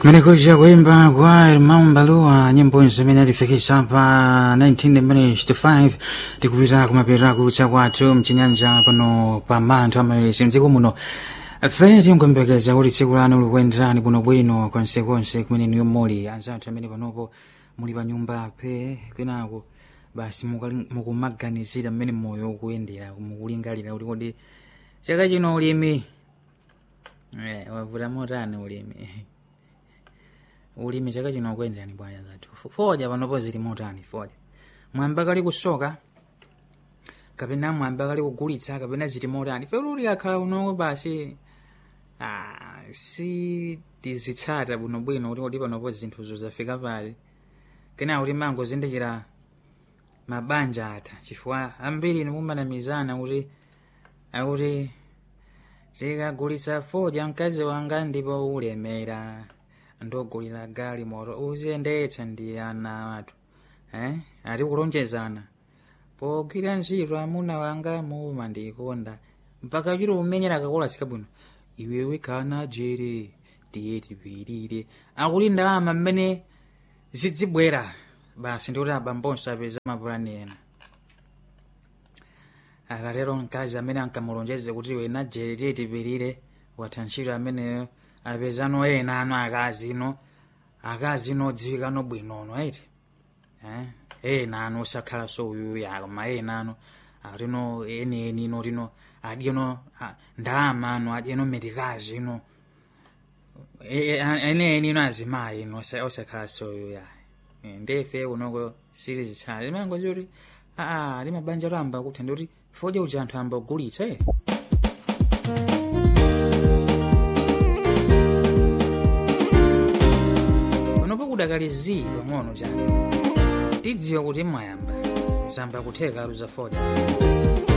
Mmenekuja kuimba kwa Irmão Mbalua nyimbo zimene atifikisa pa 19 minutes to 5 tikupita kumapita kulutsa kwathu mchinyanja pano pa manthu amayeresi mdziko muno fe tikuyembekeza kuti tsiku lanu likuyenderani bwinobwino konsekonse kumene niyo muli anzathu amene panopo muli pa nyumba pe kwinako basi mukali- mukumaganizira mmene moyo ukuyendera mukulingalira kuti kodi chaka chino ulimi eh, wavuta motani ulimi ulimi chaka chino ukuyenderani bwaya zathu foja panopo zili motani foja mwamba kali kusoka kapena mwamba kali kugulitsa kapena zili motani fe luli akhala unoko basi ah, si tizitsata bwinobwino kuti kodi panopo zinthuzo zafika pali kena kuti mango zindikira mabanja atha chifukwa ambiri nimumanamizana kuti akuti tikagulitsa foja mkazi wanga ndipo ulemera ndogulira gali moto uziyendetsa ndi ana athu eh? ati kulonjezana pogwira ntchito amuna wanga muma ndikonda mpaka chiro umenyera kakola sikabwino iwewe kana jere tiye tipirire akuti ndalama mmene zidzibwera basi ndikuti abambonso apeza mapulani ena akatero mkazi amene ankamulonjeze kuti wena jere tiye tipirire watha ntchito ameneyo apezano ena ano akazi ino akazi ino odziwikano bwinono aiti eh? ena ano osakhala so uyuya koma ena ano atino eni eni ino tino adyeno ah, ndalama ano adyeno medikazi ino E- e- a- ene eni ino azimayi ino osa- osakhala so uyuya Eh, ndefe unoko sili zitsala limango kuti aa limabanja lamba kuti ndikuti fodya uja anthu amba kugulitsa eh? panopo kudakali zii pang'ono chake tidziwa kuti mwayamba zamba kutheka aluza fodya